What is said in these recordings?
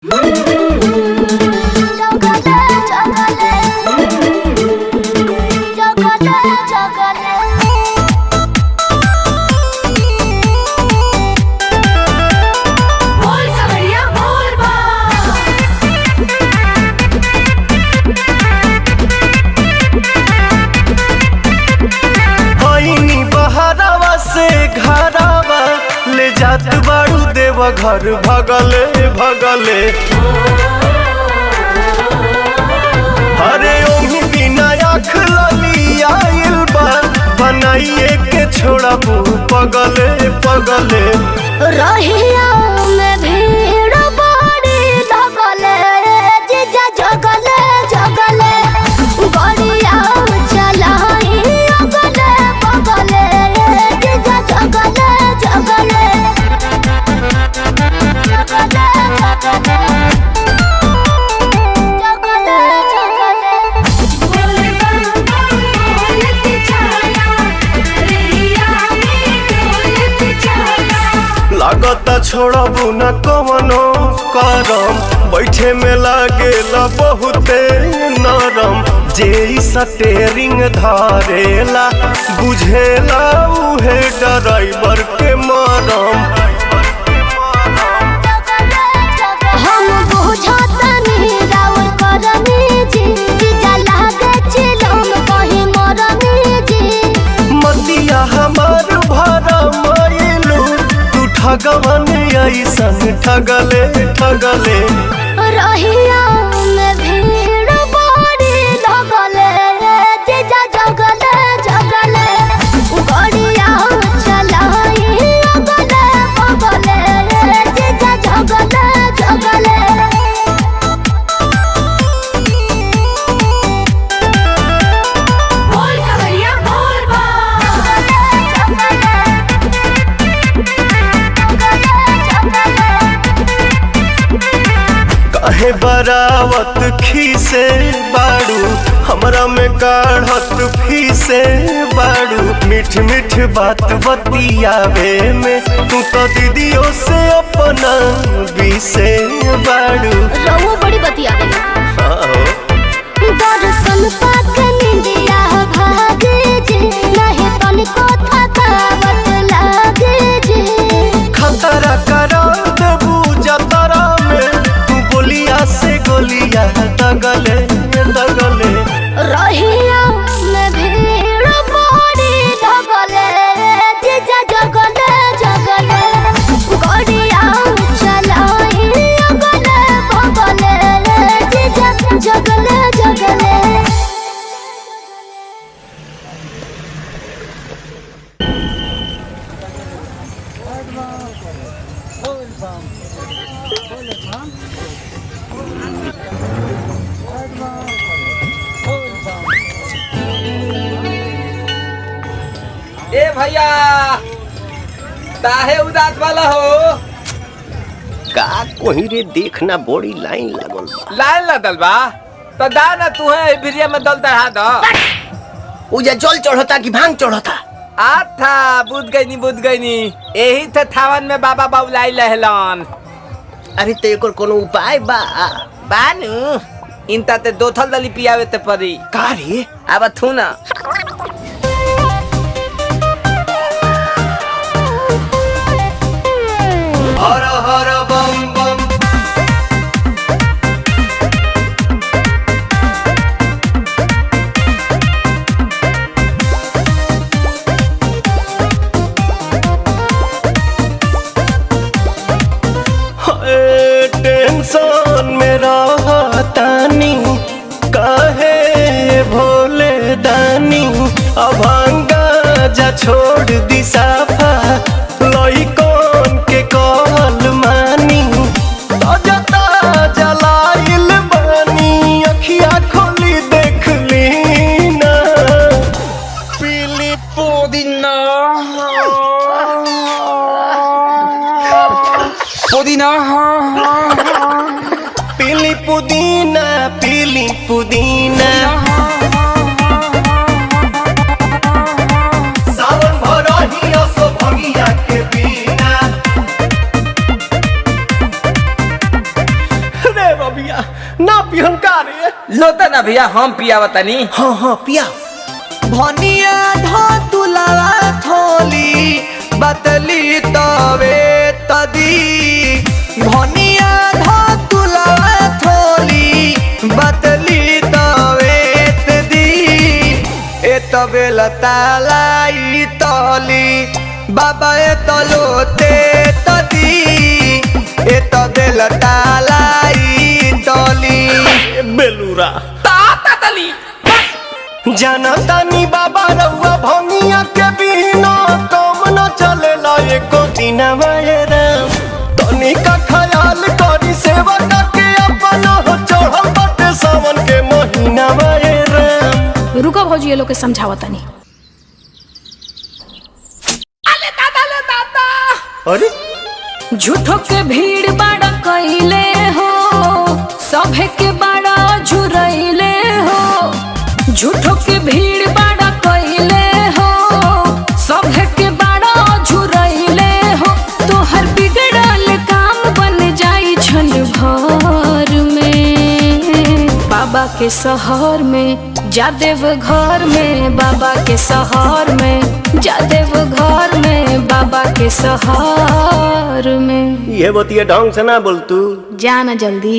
जात बाड़ू देव घर भगले भगले अरे ओही बिना आँख लली आइल बा बनाइए के छोड़ा पगले पगले रहिया में भीड़ बड़ी लगले जीजा जगले जगले गड़िया चलाई अगले बगले जीजा जगले जगले जगले जगले जगले जगले लागता छोड़बू न कवनो करम बैठे में लागेला बहुते नरम जे इ स्टेरिंग धारेला बुझेला उहे ड्राइवर के मरम हम बुझतनी राउर करनी जी जीजा लागे चिलम कहीं मरनी जी मतिया हमार भरा मायलू तू ठगवन ऐसन ठगले ठगले रहिया में भीड़ बड़ी लगले जीजा जगले जगले गड़िया चलाई अगले बगले जीजा जगले जगले काहे बरावत खीसे बाड़ू हमरा में काढ़त फीसे बाड़ू मीठ मीठ बात बतियावे में तू तो दीदियों से अपना बीसे बाड़ू रहुआ बड़ी बतिया गई हाँ दर्शन पाक निंदिया भागे जे नहीं तनिको थकावट लागे जे खतरा करा देबू जतरा में तू बोलिया से गोलिया दगले दगले रहिया में भीड़ बड़ी लगले जीजा जगले जगले गड़िया चलाई अगले बगले जीजा जगले जगले ए भैया काहे उदास वाला हो का कोही रे देखना बड़ी लाइन लागल बा लाइन लदल बा तो दा ना तू है भिरिया में दल दढ़ा दो उजा जल चढ़ता कि भांग चढ़ता आथा बुझ गई नी बुझ गई नी यही थे थावन में बाबा बाबुलाई लहलन अरे तो एकर कोनो उपाय बा बानू इनता ते दो थल दली पियावे ते परी का रे अब थू ना हर हर बम बम हाय, टेंशन में रहतानी काहे भोले दानी अभांगा जा छोड़ दी साफा लइकन के कहल मानी ताजा ताजा लाइल बानी अखिया खोली देख ली ना पीली पुदीना पुदीना पीली पुदीना पीली पुदीना सावन भरही असो भगिया के बिना बिया ना पिहन का रे लोता ना भैया हम पियावा तनी हाँ हाँ पिया भनिया धतुलावा थोली बतली तवे तदी भनिया धतुलावा थोली बतली तवे तदी ए तबे लतालाई तली बाबा ए तलोते तदी ए तबे लतालाई तली बेलूरा ताता तली जनतानी बाबा रउआ भंगिया के बिना काम न चलेला एको दिन राम तनी का ख्याल करी सेवा के अपन हो चढ़ल बाटे सावन के महीना राम रुको भौजी ये लोग के समझावा तनी अले दादा ले दादा अरे झूठो के भीड़ बाड़ा कइले हो सभे के बाड़ा झुरइले हो झूठो के भीड़ बाड़ा कइले हो सभे के बाड़ा झुरइले हो तोहर बिगड़ल काम बन जाई छन भर में बाबा के शहर में जादेव घर में बाबा के शहर में जादेव घर में बाबा के शहर में ये बतिया ढंग से ना बोल तू जाना जल्दी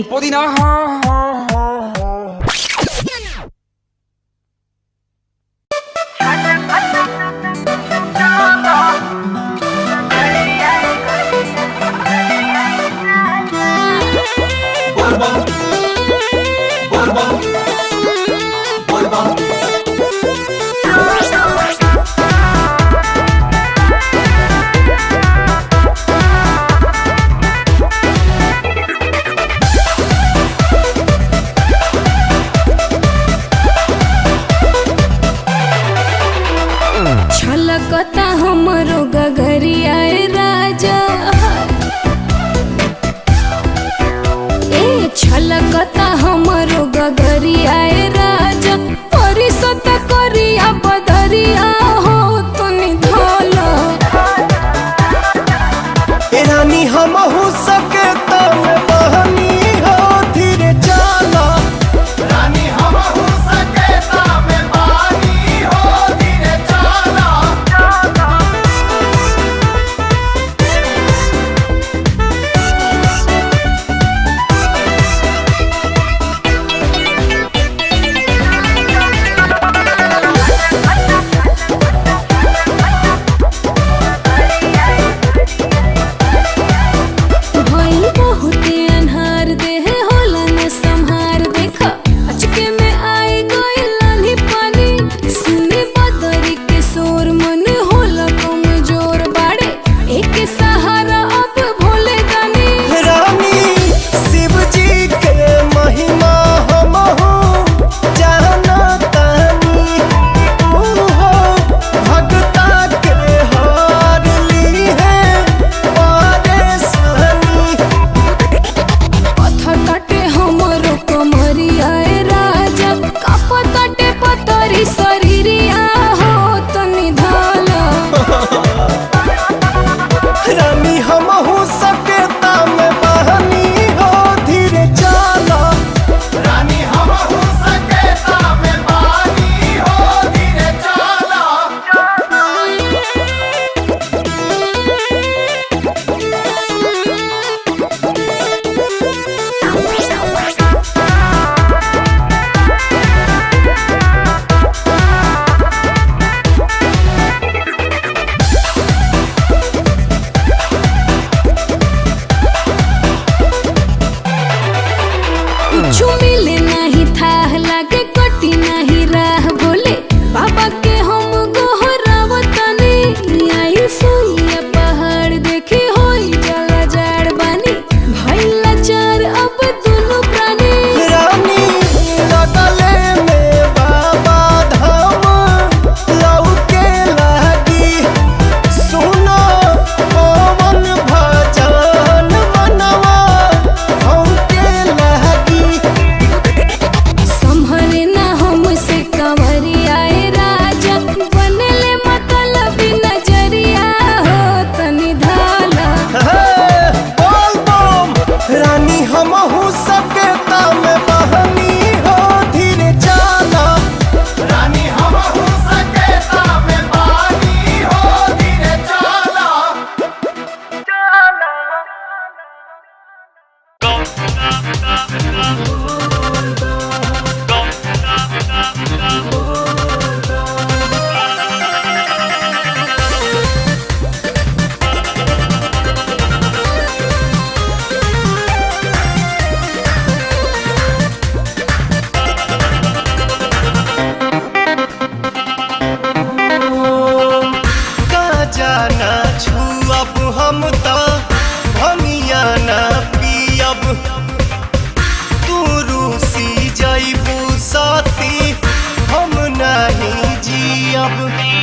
का जाना छुअब हम त भमिया ना पियब तू रूसी जैबू साथी हम नहीं जियब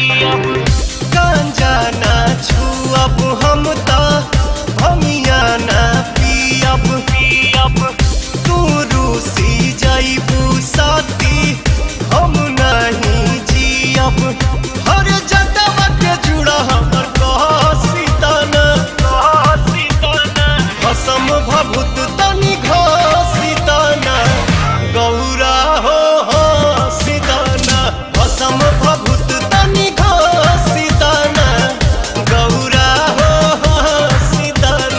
गांजा ना छुअब हम त भमिया ना पियब पियब तू रूसी जैबू साथी हम नहीं जियब हर जटवा के जुड़ा हमर कहसीतन भसम भभूत तनि घसीतन गौरा हो हसीतन भसम भभूत तनि घसीतन गौरा हो हसीतन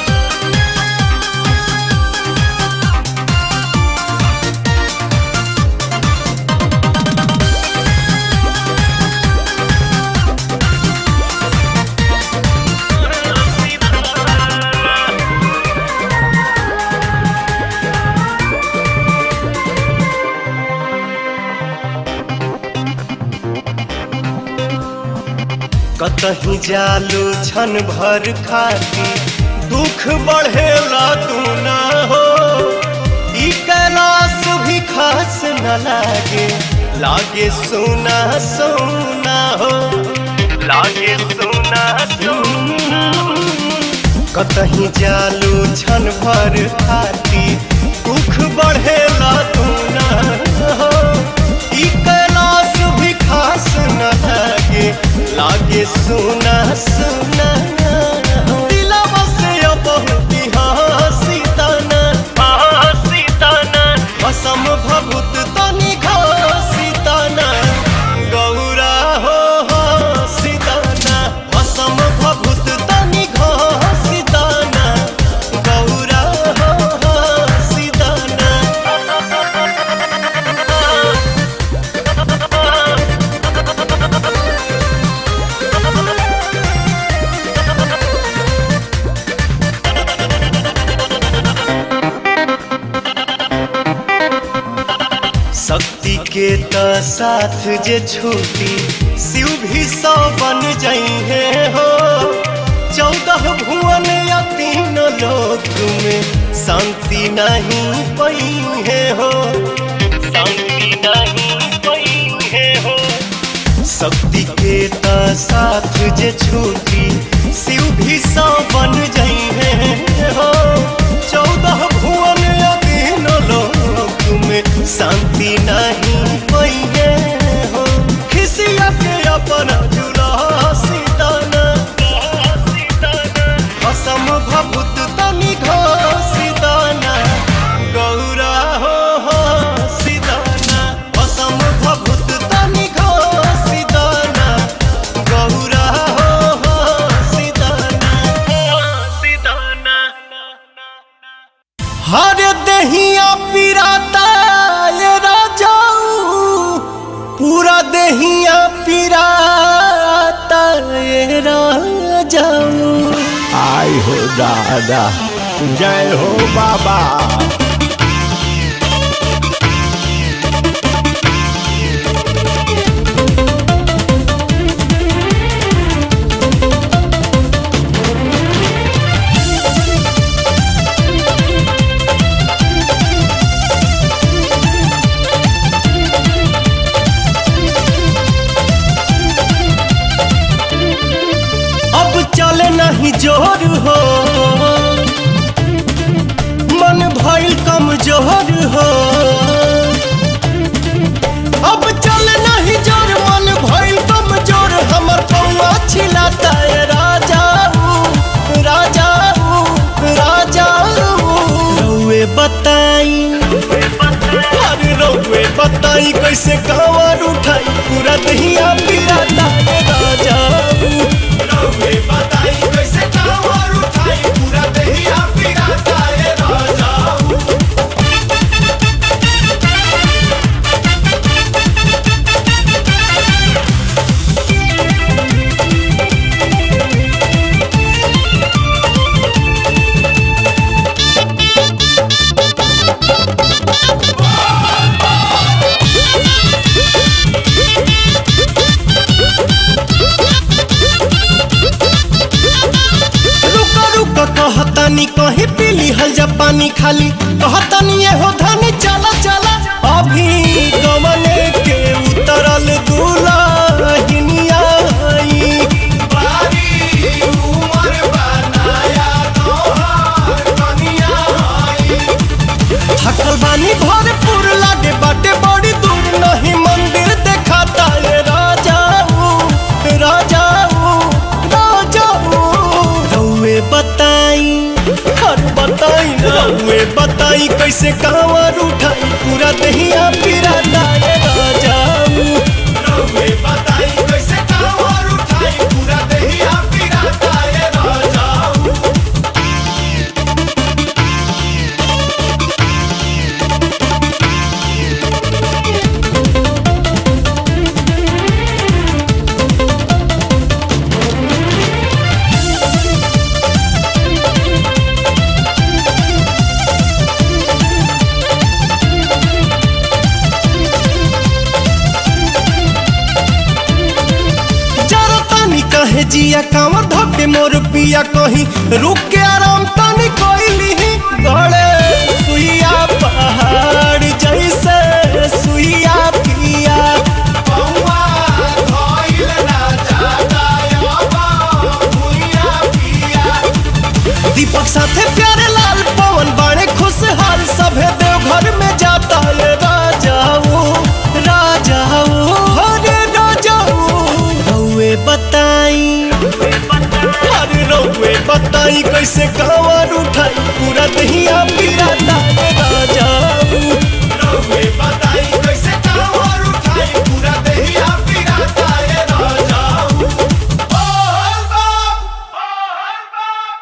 कतही जालू छन भर खाती दुख बढ़ेला तू ना हो ई कैलाश भी खास न लागे लागे सोना सोना हो लागे सोना सोना कतही जालू छन भर खाती दुख बढ़ेला तू ना हो ई कैलाश भी खास न लागे लागे सुना सुना दिलवा से अब बहुती हंसी तना हंसी तना असम भभूत तनि घसी तना गौरा हो हंसी तना असम भभूत तनि घसी तना गौरा हो हंसी तना शक्ति के त साथ जे छूटी शिव भी सौ बन जइहे हो चौदह भुवन या तीन लोक में शांति नहीं पइहे हो शांति नहीं पइहे हो शक्ति के त साथ जे छूटी शिव भी सौ बन जइहे हो चौदह भुवन या तीन लोक में शांति नहीं पइहे हो खिसिया के अपन जुला सीताना असम भभूत तनि घसीदाना गौरा हो हो सीदाना असम भभूत तनि घसीदाना गौरा हो हो सीदाना सीदाना हर दहिया पिराता ये राजाऊ पूरा दहिया पिराता ये राजाऊ आई हो दादा जय हो बाबा अब चले नहीं जोर हो मन भइल कमजोर हो अब चले नहीं जोर मन भइल कमजोर हमर पौआ छिलाता है राजाऊ राजाऊ राजाऊ रउए बताई अरे रउए बताई कैसे कांवर उठाई पूरा दहिया पिराता है राजाऊ रउए बताई कैसे कांवर उठाई पूरा दहिया पिराता है राजाऊ पानी खाली कहतनी ये हो धनी चला चला अभी गमने के उतरल दुलहिनिया आई बारी उमर बनाया तोहार कनिया आई थकल बानी भरपूर लागे बाटे बड़ी दूर नहीं मंदिर देखाता ये राजाऊ राजाऊ राजाऊ रउए बताई हर बताई रउए बताई कैसे कांवर उठाई पूरा दहिया पिराता ये राजाऊ रउए बताई कैसे कांवर उठाई पूरा दहिया पिराता ये राजाऊ जरा तानी कहे जिया कांवर धोके मोर पिया कहीं रुक के आराम तानी कोइली गड़े सुइया पहाड़ जैसे सुइया पिया पौआ धइल ना जाता अब भुइया पिया दीपक साथे प्यारे लाल पवन बाणे खुशहाल सभे देवघर में जाता ये राजाऊ राजाऊ हरे राजाऊ रउए बताई अरे रउए बताई कैसे कांवर उठाई पूरा दहिया पिराता ये राजाऊ रउए बताई कैसे कांवर उठाई पूरा दहिया पिराता ये राजाऊ बोल बम बोल बम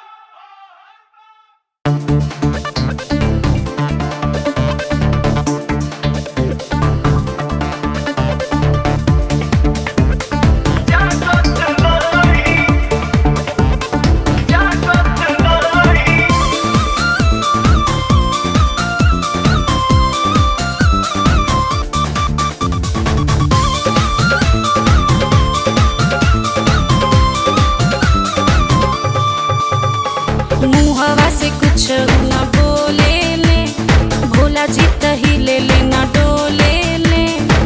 मुहवा से कुछ न बोले ले भोला जी तही ले ले न डोले ले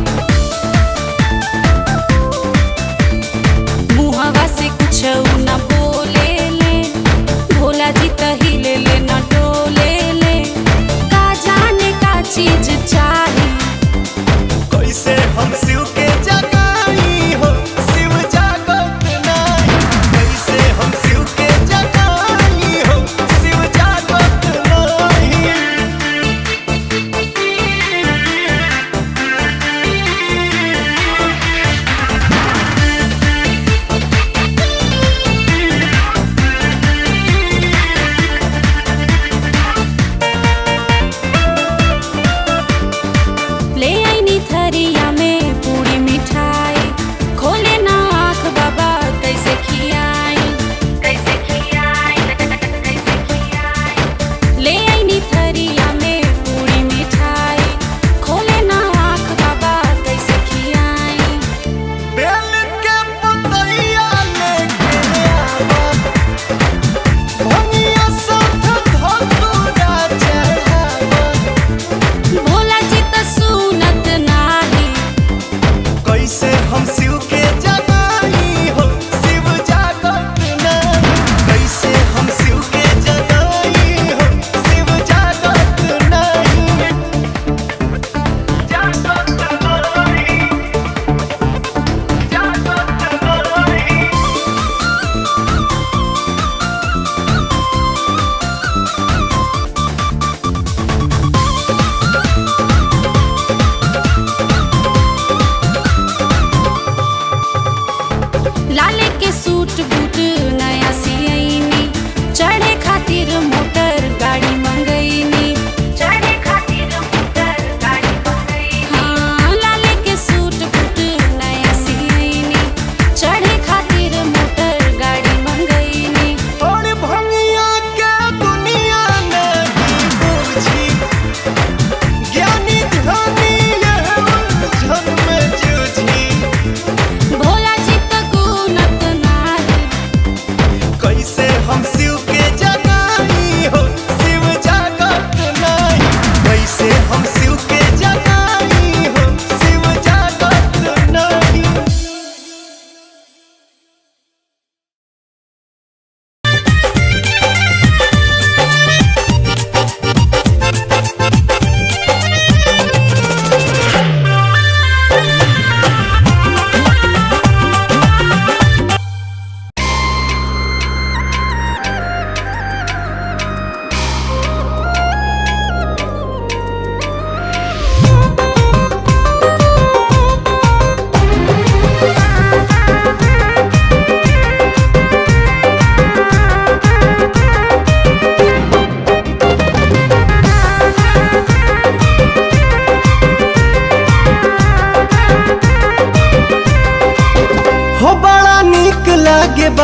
मुहवा से कुछ न बोले ले भोला जी तही ले ले न डोले ले का जाने का चीज चाही कैसे हम शिव के जगाई हो शिव जागत नाही कैसे हम शिव के जगाई हो शिव जागत नाही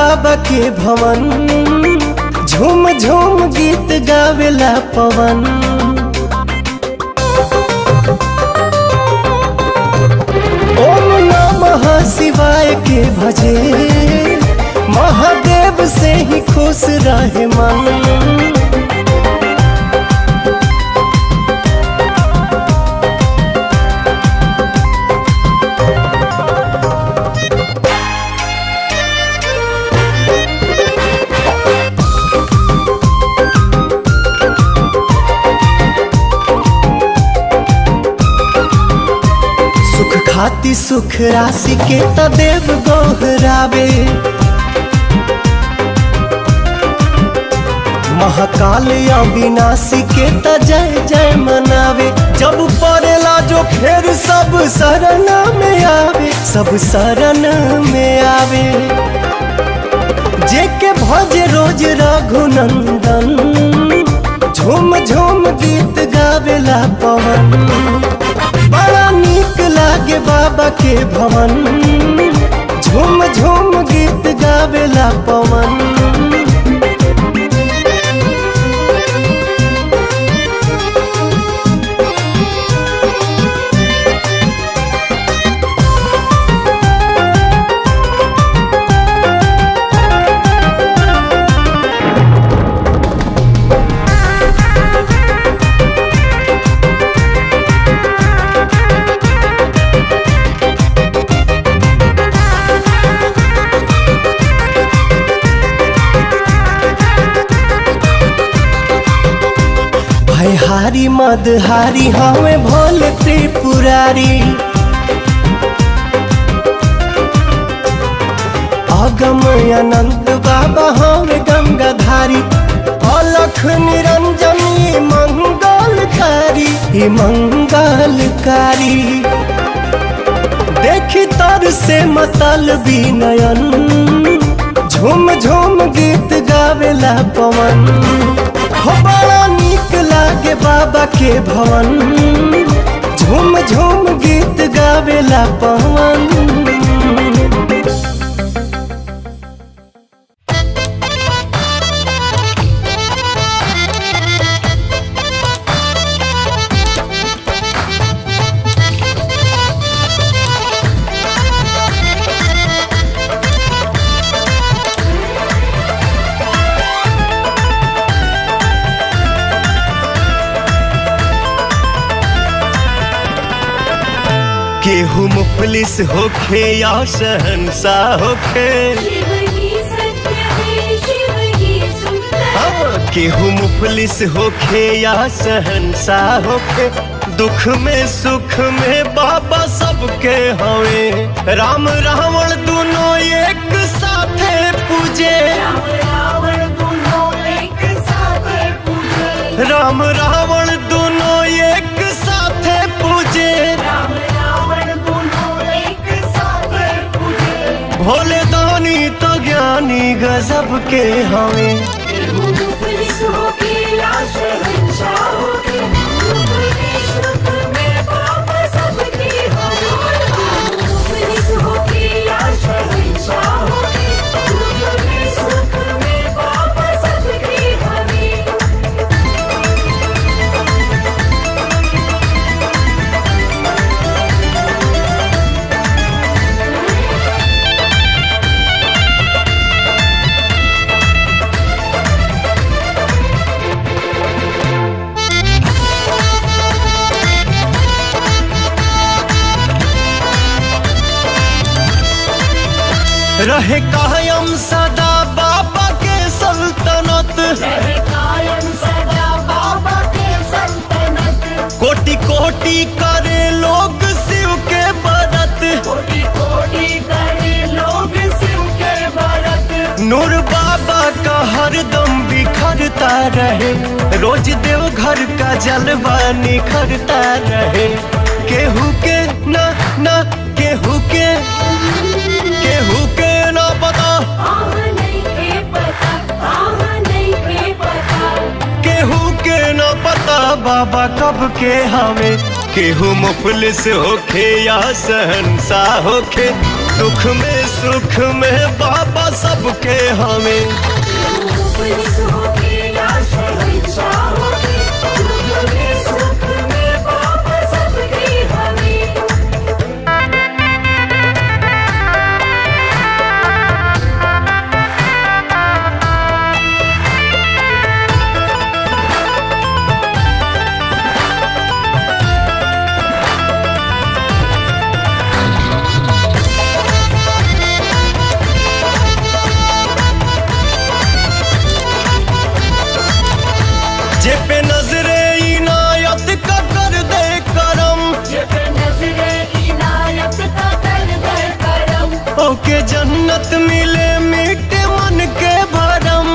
बाबा के भवन झूम झूम गीत गावेला पवन ओम नमः शिवाय के भजे महादेव से ही खुश रहे मन सुख खाती सुख राशि के तदेव गोहरावे महाकाल अविनाशी के त जय जय मनावे जब पड़ेला जो फिर सब शरण में आवे सब शरण में आवे जे के भज रोज रघुनंदन झूम झूम गीत गावेला पवन बड़ा नीक लागे बाबा के भवन झूम झूम गीत गावेला पवन भयहारी मदहारी हमें भोले त्रिपुरारी अगम अनंत बाबा हमें गंगाधारी अलख निरंजन ये मंगलकारी ये मंगलकारी देखी तर से मतल नयन झूम झूम गीत गावेला पवन हो बड़ा नीक लागे बाबा के भवन झूम झूम गीत गावेला पवन केहू मुफलिस होखे या शहनशाह होखे हाँ, केहू मुफलिस होखे या शहनशाह होखे दुख में सुख में बाबा सबके हवे राम रावण दोनों एक साथे पूजे राम रावण दोनों एक साथे पूजे भोले दानी तो ज्ञानी गजब के हमें रहे कायम सदा बाबा के सल्तनत कोटि कोटि करे लोग शिव के बरत नूर बाबा का हरदम बिखरता रहे रोज देव घर का जलवा निखरता रहे केहू के ना ना केहू के केहू के ना पता केहू के ना पता बाबा कब के हमें केहू मुफलिस होखे या सहनसा होखे दुख में सुख में बाबा सबके हमें जे पे नजरे इनायत का कर दे करम ओके जन्नत मिले मीठे मन के भरम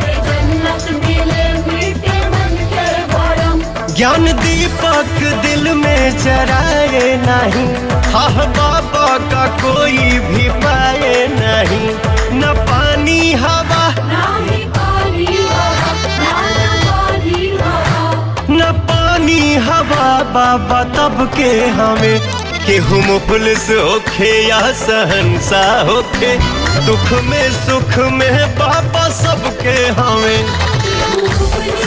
ज्ञान दीपक दिल में जराए नहीं हाँ बाबा का कोई भी पाए नहीं न पानी हवा न पानी हवा बाबा तब के हमें केहू मुफलिस होखे या सहनसा होखे दुख में सुख में बाबा सबके हमें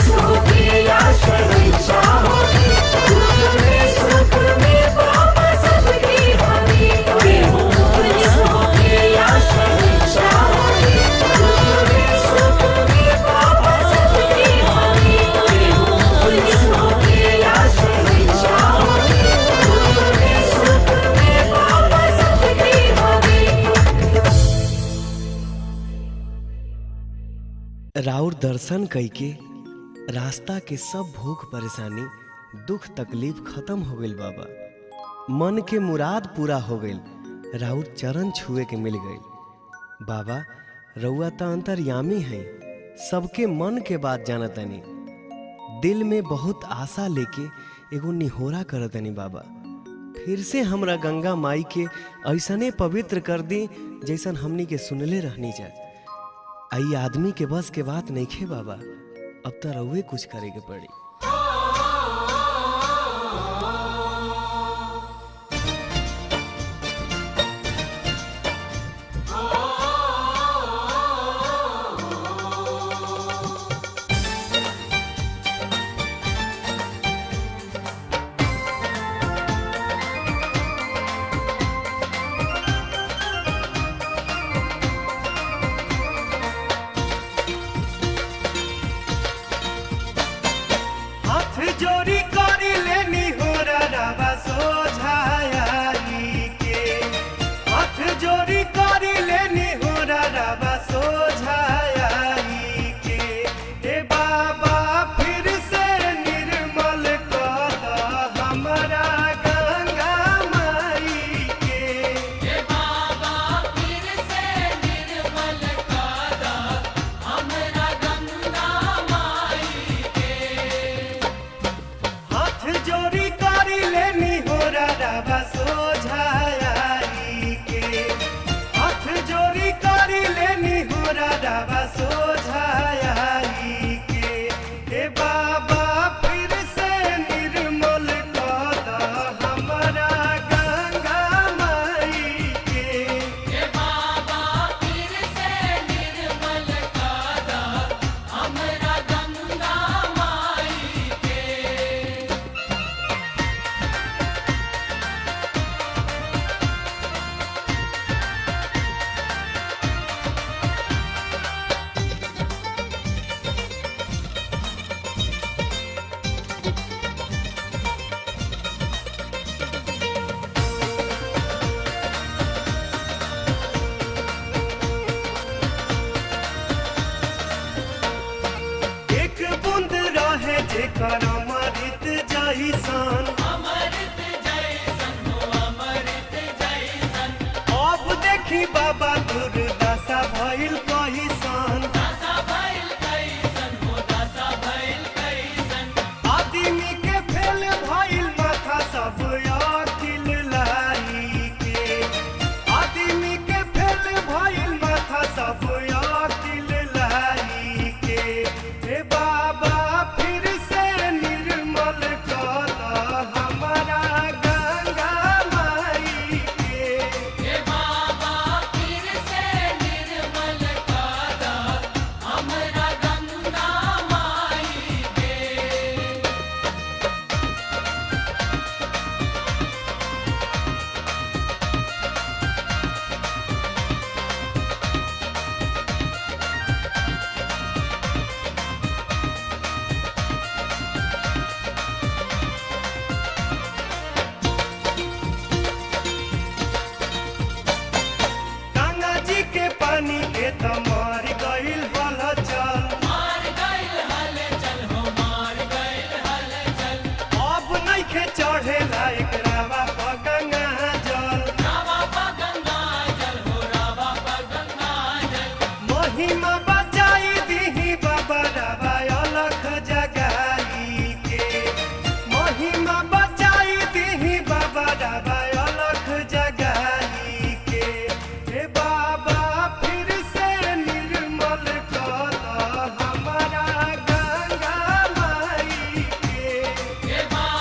राउर दर्शन कइके रास्ता के सब भूख परेशानी दुख तकलीफ खत्म हो गइल बाबा मन के मुराद पूरा हो गइल राउर चरण छुए के मिल गइल बाबा रउआ त अंतर्यामी हैं सबके मन के बात जानतनी दिल में बहुत आशा लेके एगो निहोरा करतनी बाबा फिर से हमरा गंगा माई के ऐसने पवित्र कर दी जैसन हमनी के सुनले रहनी जा आई आदमी के बस के बात नहीं खे बाबा अब तो रउए कुछ करे के पड़ी हाथ जोड़ी करी लेनी हो रवा सोझाई के हाथ जोड़ी करी लेनी हो रवा सोझाई के ए बाबा फिर से निर्मल कर द हमरा गंगा माई के हाथ जोड़ी करी लेनी हो रवा सोझाई के हाथ जोड़ी करी लेनी हो रवा सोझाई के ए बाबा फिर से निर्मल कर द हमरा गंगा माई के एक बूंद रहे जेकर अमृत जैसन अब देखी बाबा दुर्दशा भइल कहिसन आदमी के फेल भइल माथा सब अखिल लाई के आदमी के फेल भइल माथा सब अखिल लाई के हे बाबा फिर से निर्मल कर द हमरा गंगा माई के चढ़ेला एकरा बाबा गंगा जल महिमा बचाई दीही बाबा रवा अलख जगाई के महिमा बचाई दीही बाबा रवा अलख जगाई के हे बाबा फिर से निर्मल कर हमारा गंगा माई के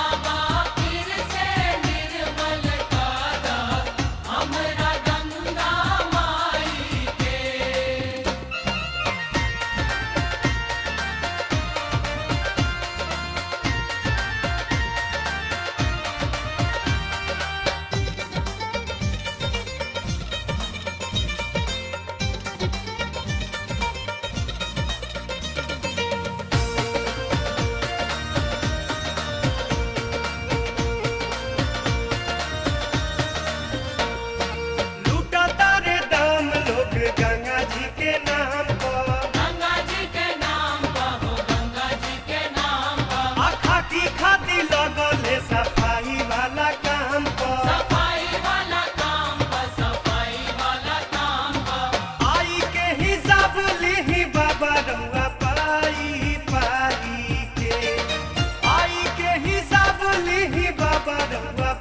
लूटता रे दाम लोग गंगा जी के नाम पर गंगा जी के नाम पर हो गंगा जी के नाम पर आखा की खाती लगले सफाई वाला काम पर सफाई वाला काम पर सफाई वाला काम पर आई के हिसाब लीही बाबा रउआ पाई पाई के आई के हिसाब लीही बाबा रउआ